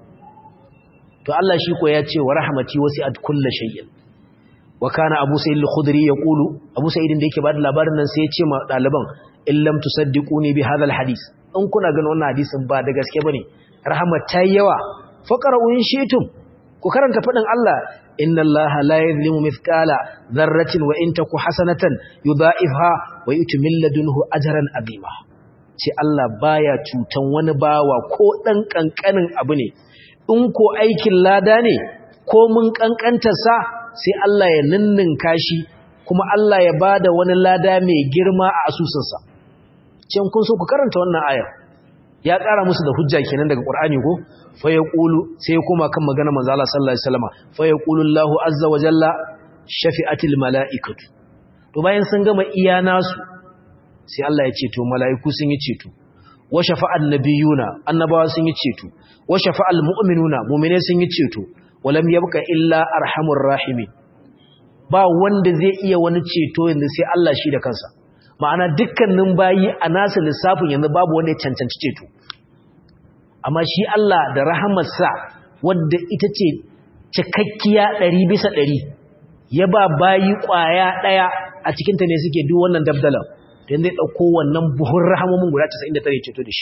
Speaker 1: to Allah shi ko ya ce wa rahmati wasi'at kulli shay'in wa kana Abu Sa'id al-Khudri yaqulu Abu Sa'id da yake bada labarin nan sai ya ce ma daliban illam tusaddiquni bi hadha al-hadith in kuna ganin wannan hadisin ba da gaske bane rahmat ta yawa faqra'u in shi'tum ku karanta fadin Allah inna Allah la yuzlimu mithqala dharratin wa in taku hasanatan yudha'ifha wa yu'ti min ladunhu ajran azima ce Allah baya cutan wani bawa ko dan kankanin abu ne in ko aikin lada ne ko mun kankantar sa sai Allah ya ninninka shi kuma Allah ya bada wani lada mai girma a asusunsa can kun so ku karanta wannan ayar ya ƙara musu da hujja kenan daga Qur'ani ko fa yaqulu sai ya koma kan magana manzo Allah sallallahu alaihi wasallam fa yaqulu Allahu azza wa jalla shafi'atil malaikatu to bayan sun gama iya nasu sai Allah ya ce to malaiku sun yi ceto wa shafa'an nabiyuna annabawa sun yi ceto wa shafa'al mu'minuna mu'mine sun yi ceto walam yabqa illa arhamur rahimin ba wanda zai iya wani ceto yanzu sai Allah shi da kansa ma'ana dukkanin bayi a nasu lissafin yanzu babu wanda ya cancanci ceto amma shi Allah da rahamarsa wadda ita ce cikakkiya ɗari bisa ɗari ya ba bayi ƙwaya ɗaya a cikinta ne suke duk wannan dabdalan da yanzu ya ɗauko wannan buhun rahamomin guda 99 ceto da shi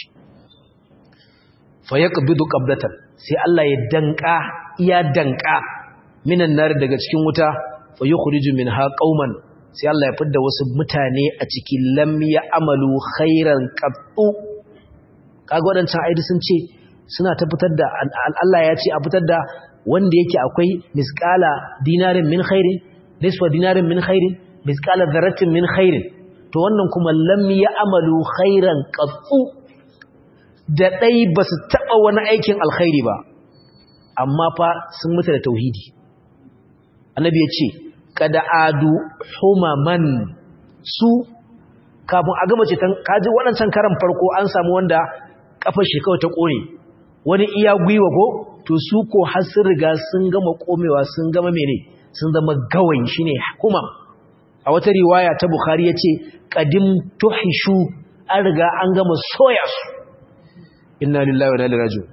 Speaker 1: fa ya ƙabidu ƙabdatan sai Allah ya danƙa iya danƙa minan nari daga cikin wuta fa yi min ha ƙauman sai Allah ya fidda wasu mutane a cikin lam ya amalu khairan qattu kaga wadancan aidi sun ce suna ta fitar da Allah ya ce a fitar da wanda yake akwai misqala dinarin min khairin nisfa dinarin min khairin misqala dharratin min khairin to wannan kuma lam ya amalu khairan qattu da ɗai ba su taɓa wani aikin alkhairi ba amma fa sun mutu da tauhidi annabi ya ce kada adu humaman su kafin a gama ce kaji waɗancan karan farko an samu wanda kafar shi kawai ta ƙone wani iya gwiwa ko to su ko har sun riga sun gama komewa sun gama mene sun zama gawayi shine humam a wata riwaya ta bukhari yace qadim tuhishu an riga an gama soya su inna lillahi wa inna ilaihi raji'un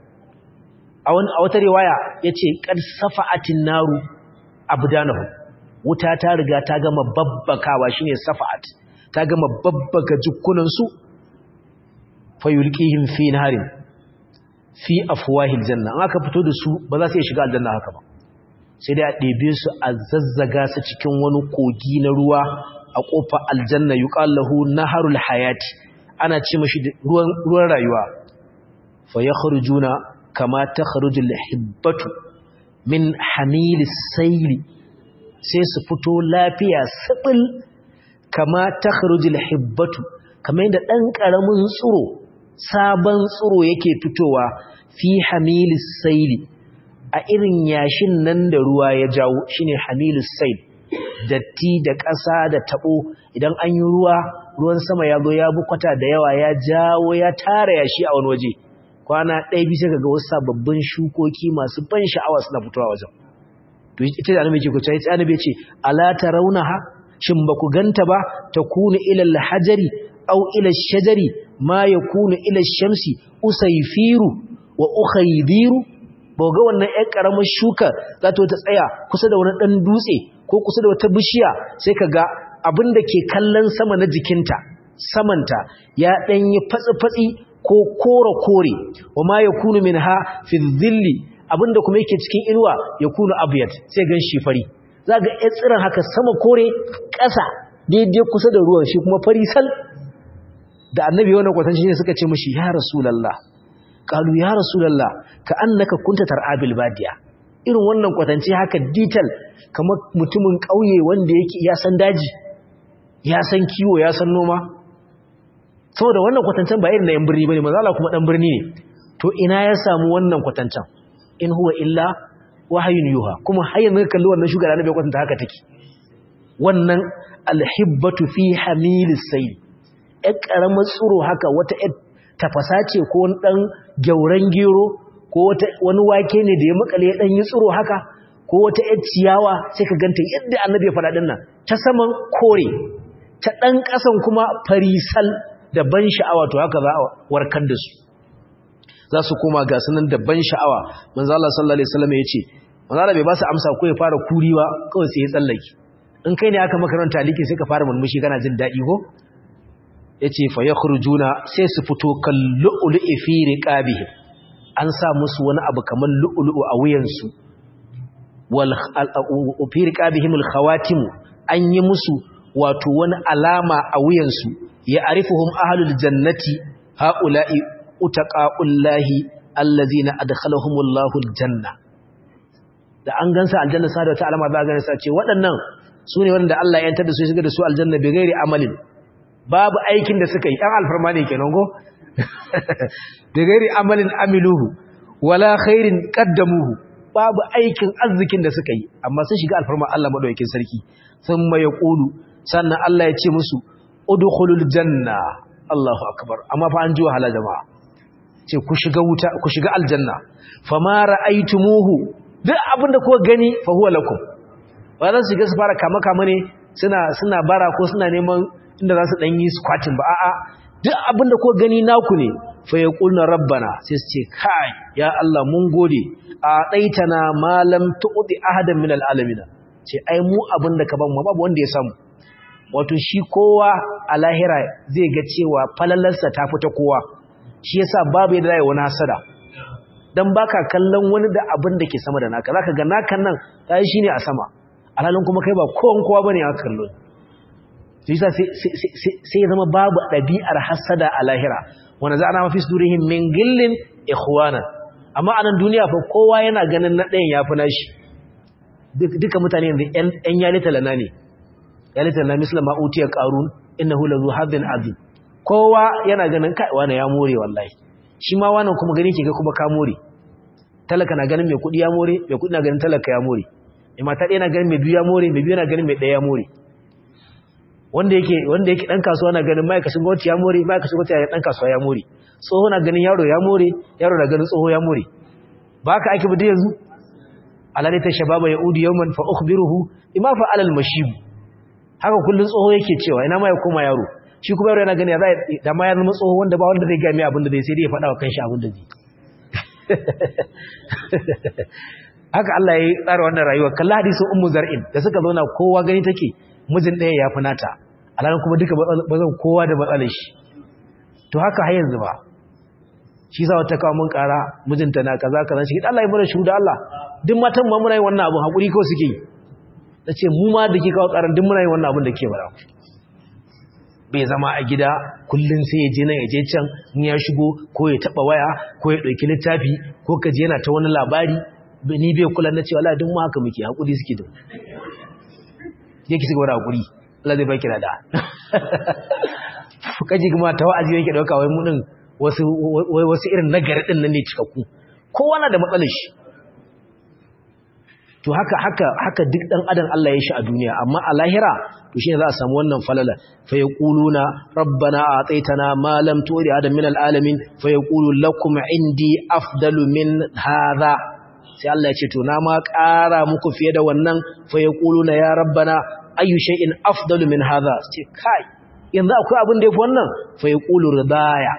Speaker 1: a wata riwaya yace qad safa'atin naru abdanahu wuta ta riga ta gama babbakawa shine safa'at ta gama babbaka jukkunan su fayulqihim fi naharin fi afwahil janna an aka fito da su ba za su iya shiga aljanna haka ba sai dai a ɗebe su a zazzaga su cikin wani kogi na ruwa a ƙofar aljanna yuqallahu naharul hayati ana ce mashi ruwan ruwan rayuwa fa yakhrujuna kama takhrujul hibbatu min hamilis sayli sai su fito lafiya sibil kama takhrujul hibbatu kamar yadda dan karamin tsuro sabon tsuro yake fitowa fi hamilis sayli a irin yashin nan da ruwa ya jawo shine hamilis sayl datti da ƙasa da tabo idan an yi ruwa ruwan sama ya zo ya bukwata da yawa ya jawo ya tara yashi a wani waje kwana ɗaya bisa ga wasu sababbin shukoki masu ban sha'awa suna fitowa wajen to ita da annabi ke kuce ita annabi ce ala tarawnaha shin ba ku ganta ba takunu ila al-hajari aw ila ash-shajari ma yakunu ila ash-shamsi usayfiru wa ukhaydiru ba ga wannan ƴan karamar shuka za ta ta tsaya kusa da wani dan dutse ko kusa da wata bishiya sai ka ga abin da ke kallon sama na jikinta samanta ya dan yi fatsi-fatsi ko kore-kore wa ma yakunu minha fi dhilli abinda kuma yake cikin inuwa yakunu abyad sai gan shi fari za ga ya tsiran haka sama kore ƙasa daidai kusa da ruwan shi kuma fari sal da annabi wannan kwatanci ne suka ce mashi ya rasulallah qalu ya rasulallah ka annaka kunta tar'abil badiya irin wannan kwatanci haka detail kamar mutumin ƙauye wanda yake ya san daji ya san kiwo ya san noma saboda wannan kwatancen ba irin na yan birni bane manzo Allah kuma dan birni ne to ina ya samu wannan kwatancen in huwa illa wahayun yuha kuma har yanzu kalli wannan shugaba na bai kwatanta haka take wannan alhibbatu fi hamilis sayl ɗan ƙaramar tsuro haka wata ɗan tafasa ce ko wani ɗan gyauran gero ko wani wake ne da ya makale ya ɗan yi tsuro haka ko wata ɗan ciyawa sai ka ganta yadda annabi ya faɗa ɗin nan ta saman kore ta ɗan ƙasan kuma farisal da ban sha'awa to haka za a warkar da su za su koma ga sunan da ban sha'awa manzo Allah sallallahu alaihi wasallam ya ce manzo Allah bai ba su amsa ko ya fara kuriwa kawai sai ya tsallake in kai ne aka makaranta taliki sai ka fara murmushi kana jin daɗi ko yace fa yakhrujuna sai su fito kal lu'lu'i fi riqabihim an sa musu wani abu kamar lu'lu'u a wuyansu wal fi riqabihim al khawatim an yi musu wato wani alama a wuyansu ya arifuhum ahlul jannati haula'i utaqa'ullahi allazina adkhalahumullahu aljanna da an gansa aljanna sa da wata alama za ga sa ce waɗannan su ne wanda Allah ya yantar da su ya shiga da su aljanna bi gairi amalin babu aikin da suka yi ɗan alfarma ne kenan go bi gairi amalin amiluhu wala khairin qaddamuhu babu aikin arzikin da suka yi amma sun shiga alfarma Allah madaukakin sarki thumma yaqulu sannan Allah ya ce musu udkhulul janna Allahu akbar amma fa an ji wahala jama'a ce ku shiga wuta ku shiga aljanna fama ra'aytumuhu duk abinda kuka gani fa huwa lakum ba za su shiga su fara kama kama ne suna suna bara ko suna neman inda za su dan yi squatting ba a'a duk abinda kuka gani naku ne fa yaqulna rabbana sai su ce kai ya Allah mun gode a daitana ma lam tu'ti ahadan min alalamin ce ai mu abinda ka ban mu babu wanda ya samu wato shi kowa a lahira zai ga cewa falalarsa ta fita kowa shi yasa babu yadda zai wani hasada dan baka kallon wani da abin da ke sama da naka zaka ga nakan nan kai shine a sama alhalin kuma kai ba kowan kowa bane aka kallo shi yasa sai ya zama babu dabi'ar hasada a lahira wanda za ana mafi sudurihim min gillin ikhwana amma a nan duniya fa kowa yana ganin na ɗayan yafi nashi duka mutane yanzu ƴan yalita lana ne yalita lana misla ma utiya qarun innahu lazu hadin azim kowa yana ganin kai wani ya more wallahi shi ma wannan kuma gani ke ga kuma ka more talaka na ganin mai kuɗi ya more mai kuɗi na ganin talaka ya more mai mata ɗaya na ganin mai biyu ya more mai biyu na ganin mai ɗaya ya more wanda yake wanda yake dan kasuwa na ganin ma'aikacin gwamnati ya more ma'aikacin gwamnati ya dan kasuwa ya more tsoho na ganin yaro ya more yaro na ganin tsoho ya more ba ka ake bude yanzu alali ta shababa ya udi yawman fa ukhbiruhu bima fa alal mashib haka kullun tsoho yake cewa ina ma ya koma yaro shi kuma yaro yana gani ya zai da ma ya zama tsoho wanda ba wanda zai ga mai abin da zai sai dai ya faɗa wa kanshi abin da zai haka Allah ya tsara wannan rayuwa kalla hadisin ummu zar'in da suka zauna kowa gani take mijin ɗaya ya fi nata alhalin kuma duka bazan kowa da matsalar shi to haka har yanzu ba shi sa wata kawo mun ƙara mijinta na kaza kaza shi Allah ya mana shuda Allah duk matan ma muna yin wannan abun hakuri kawai suke yi nace mu ma da ke kawo ƙaran duk muna yin wannan abun da ke bara bai zama a gida kullun sai ya je nan ya je can in ya shigo ko ya taba waya ko ya dauki littafi ko ka je yana ta wani labari ni bai kula na cewa Allah duk mu haka muke hakuri suke da yake shiga da hakuri Allah zai baki da kaji kuma ta wa'azi yake dauka wai mun wasu wai wasu irin nagari din nan ne cikakku kowa na da matsalar shi to haka haka haka duk dan adam Allah ya shi a duniya amma a lahira to shine za a samu wannan falala fa yaquluna rabbana a'taytana ma lam tu'ti adam min alalamin fa yaqulu lakum indi afdalu min hadha sai Allah ya ce to na ma ƙara muku fiye da wannan fa yaquluna ya rabbana ayu shay'in afdalu min hadha ce kai yanzu akwai abin da yafi wannan fa yaqulu ridaya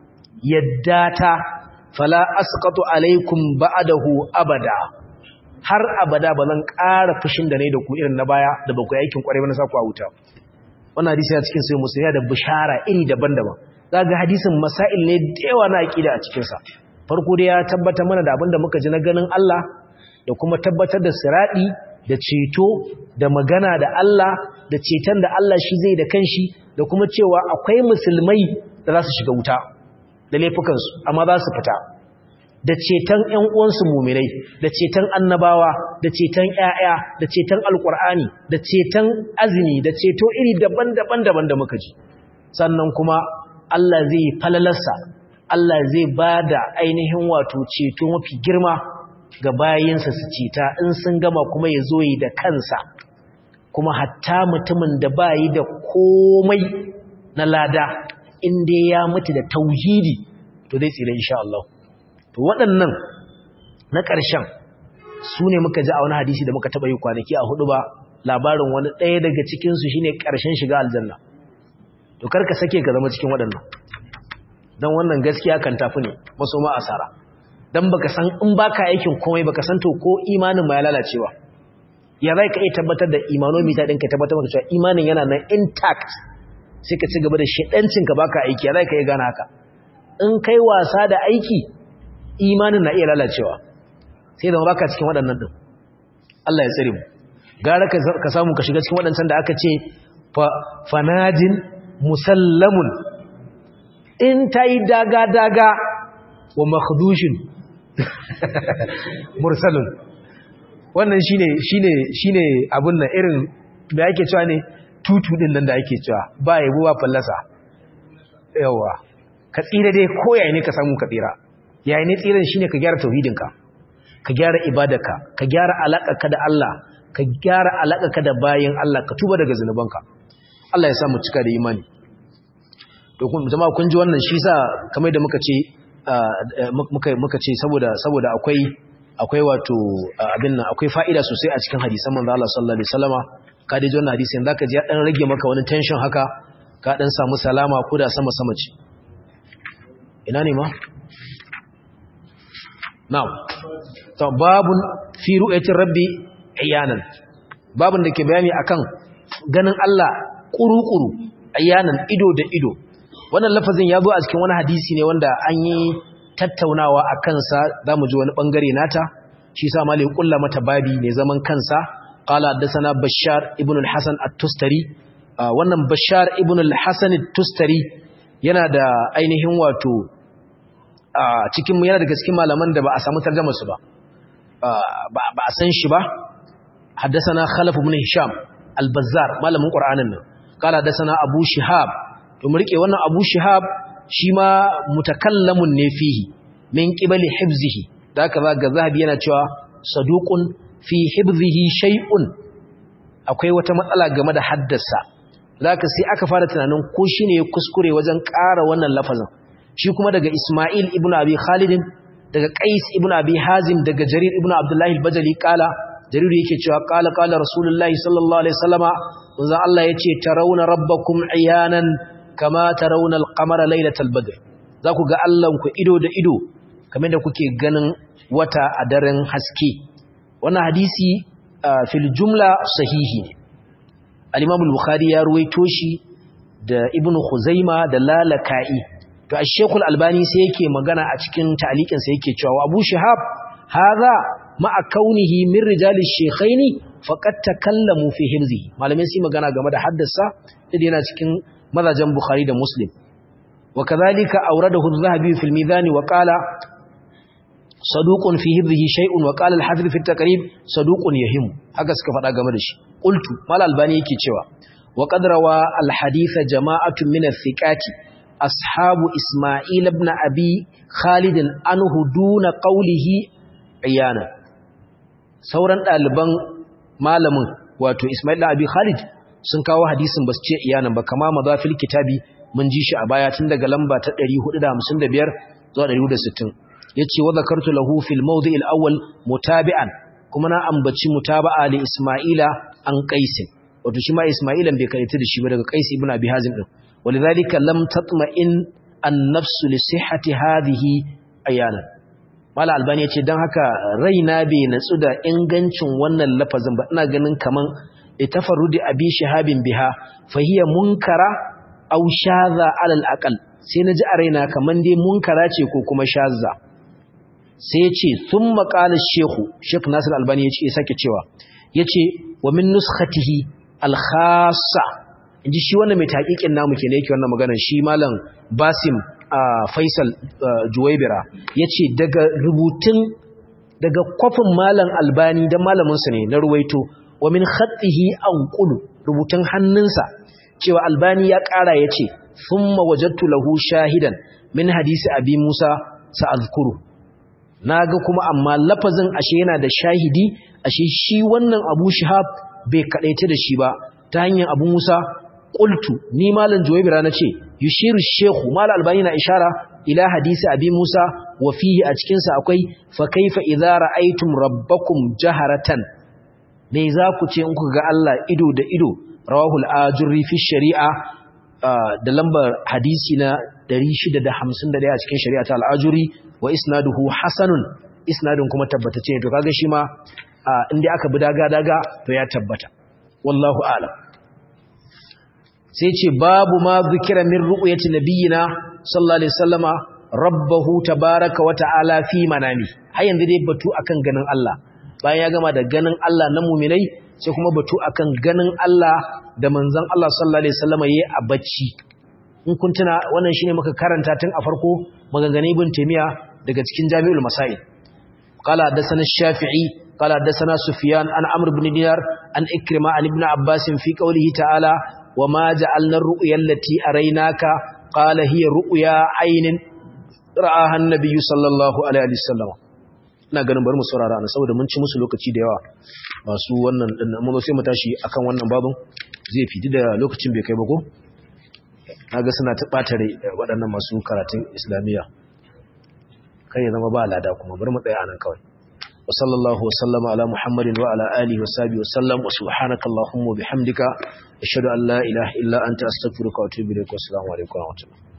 Speaker 1: yaddata fala asqatu alaikum ba'dahu abada har abada ba zan ƙara fushin da ne da ku irin na baya da ba ku aikin kwarai ba na saku a wuta wannan hadisi a cikin sai musulmi da bishara iri daban-daban zaga hadisin masail ne da yawa na aqida a cikin sa farko dai ya tabbatar mana da abinda muka ji na ganin Allah da kuma tabbatar da siradi da ceto da magana da Allah da ceton da Allah shi zai da kanshi da kuma cewa akwai musulmai da za su shiga wuta da laifukansu amma za su fita da ceton ƴan uwansu muminai da ceton annabawa da ceton ƴaƴa da ceton alkur'ani da ceton azumi da ceto iri daban-daban daban da muka ji sannan kuma Allah zai falalarsa Allah zai bada ainihin wato ceto mafi girma ga bayinsa su ceta in sun gama kuma ya zo yi da kansa kuma hatta mutumin da bayi da komai na lada in dai ya mutu da tauhidi to zai tsira insha Allah to waɗannan na ƙarshen su ne muka ji a wani hadisi da muka taɓa yi kwanaki a hudu ba labarin wani ɗaya daga cikinsu shi ne ƙarshen shiga aljanna to karka sake ka zama cikin waɗannan don wannan gaskiya kan tafi ne maso ma asara don baka san in baka aikin komai baka san to ko imanin ma ya lalacewa ya zai ka iya tabbatar da imanomita ɗinka tabbatar maka cewa imanin yana nan intact sai ka ci gaba da shaɗancinka baka aiki ya zai ka iya gana haka in kai wasa da aiki imanin na iya lalacewa sai da baka cikin waɗannan din Allah ya tsare mu gara ka samu ka shiga cikin waɗancan da aka ce fanajin musallamun in ta yi daga-daga wa makhdushin mursalun wannan shine shine shine abun nan irin da yake cewa ne tutu din nan da ake cewa ba yabo ba fallasa yawa ka tsira dai koyaye ne ka samu ka tsira yayin ne tsiran shine ka gyara tauhidinka ka gyara ibadarka ka gyara alaƙarka da Allah ka gyara alaƙarka da bayin Allah ka tuba daga zanubanka Allah ya sa mu cika da imani to kun jama'a kun ji wannan shi sa kamar da muka ce muka muka ce saboda saboda akwai akwai wato abin nan akwai fa'ida sosai a cikin hadisan manzo Allah sallallahu alaihi wasallama ka dai ji wannan hadisin zaka ji ya dan rage maka wani tension haka ka dan samu salama ko da sama sama ce ina ne ma Na'am. To babun fi ru'yatir rabbi ayanan. Babun da ke bayani akan ganin Allah kuru-kuru ayanan ido da ido. Wannan lafazin ya zo a cikin wani hadisi ne wanda an yi tattaunawa a kansa za mu ji wani bangare nata. Shi sa malai kulla mata babi mai zaman kansa. Qala haddathana Bashar ibn al-Hasan at-Tustari. Wannan Bashar ibn al-Hasan at-Tustari yana da ainihin wato cikin yana daga cikin malaman da ba a samu tarjamar su ba ba a san shi ba haddasana khalaf ibn hisham al-bazzar malamin qur'anin nan kala haddasana abu shihab to mu rike wannan abu shihab shi ma mutakallamun ne fihi min qibali hifzihi da haka ga zahabi yana cewa saduqun fi hifzihi shay'un akwai wata matsala game da haddasa zaka sai aka fara tunanin ko shine ya kuskure wajen ƙara wannan lafazin shi kuma daga Isma'il ibn Abi Khalid daga Qais ibn Abi Hazim daga Jarir ibn Abdullah al-Bajali kala Jarir yake cewa kala kala Rasulullahi sallallahu alaihi wasallama manzo Allah yace tarawna rabbakum iyanan kama tarawna al-qamara laylatal badr zaku ga Allah ku ido da ido kamar da kuke ganin wata a daren haske wannan hadisi fil jumla sahihi ne al-Imam al-Bukhari ya ruwaito shi da Ibn Khuzaima da Lalaka'i to Sheikh al-Albani sai yake magana a cikin ta'liqin sa yake cewa Abu Shihab hadha ma'a kaunihi min rijalish shaykhaini faqad takallamu fi himzi malamin sai magana game da haddasa idan yana cikin mazajen Bukhari da Muslim wa kadhalika awradahu adh-Dhahabi fi al-Mizan wa qala saduqun fi hibzihi shay'un wa qala al-hafiz fi at-taqrib saduqun yahim haka suka faɗa game da shi qultu mal albani yake cewa wa qad rawa al-hadith jama'atun min ath-thiqati ashabu isma'il ibn abi khalid anhu duna qawlihi iyana sauran daliban malamin wato isma'il ibn abi khalid sun kawo hadisin basu ce iyanan ba kama madafil kitabi mun ji shi a baya tun daga lamba ta 455 zuwa 160 yace wa zakartu lahu fil mawdi' al awwal mutabi'an kuma na ambaci mutaba'a li isma'ila an qais wato shi ma isma'ilan bai karanta da shi ba daga qais ibn abi hazim din walidhalika lam tatma'in an nafs li sihhati hadhihi ayana mala albani yace dan haka raina bai natsu da ingancin wannan lafazin ba ina ganin kaman itafarrudi abi shahabin biha fa hiya munkara aw shadha ala al aqal sai naji a raina kaman dai munkara ce ko kuma shazza sai ce sun maƙalar shehu shek nasir albani ya ce sake cewa ya ce wa min nuskhatihi alkhasa in ji shi wannan mai taƙiƙin namu ke ne yake wannan maganar shi malam basim faisal juwaibira ya ce daga rubutun daga kwafin malam albani don malaminsa ne na ruwaito wa min khatihi an ƙulu rubutun hannunsa cewa albani ya ƙara ya ce sun mawajattu lahu shahidan min hadisi abi musa sa'azkuru na ga kuma amma lafazin ashe yana da shahidi ashe shi wannan abu shihab bai kaɗaita da shi ba ta hanyar abu musa ƙultu ni malam juwaibira na ce yushiru shehu malam albani na ishara ila hadisi abi musa wa fihi a cikinsa akwai fa kaifa idza ra'aytum rabbakum jaharatan me za ku ce in ku ga Allah ido da ido rawahu al-ajurri fi shari'a da lambar hadisi na 651 a cikin shari'a ta al-ajurri wa isnaduhu hasanun isnadun kuma tabbatacce ne to kaga shi ma inda aka bi daga daga to ya tabbata wallahu a'lam sai ce babu ma zikira min ru'yati nabiyina sallallahu alaihi wasallama rabbahu tabaaraka wa ta'ala fi manami har yanzu dai batu akan ganin Allah bayan ya gama da ganin Allah na mu'minai sai kuma batu akan ganin Allah da manzon Allah sallallahu alaihi wasallama yayi a bacci in kun tuna wannan shine muka karanta tun a farko maganganun ibn taymiya daga cikin jami'ul masail qala hadathana shafi'i qala hadathana sufyan an amr ibn dinar an ikrima an ibn abbas fi qawlihi ta'ala wama ja'alna ar-ru'ya allati araynaka qala hiya ru'ya aynin ra'aha an-nabiy sallallahu alaihi wasallam ina ganin bari mu saurara ana saboda mun ci musu lokaci da yawa masu wannan din mun sai mu tashi akan wannan babun zai fidi da lokacin bai kai ba ko kaga suna ta ɓata rai waɗannan masu karatun islamiyya kai ya zama ba lada kuma bar mu tsaya anan kawai wa sallallahu wa sallama ala muhammadin wa ala alihi wa sahbihi wa sallam wa subhanaka allahumma bihamdika ashhadu an la ilaha illa anta astaghfiruka wa atubu ilaik wa assalamu alaikum wa rahmatullahi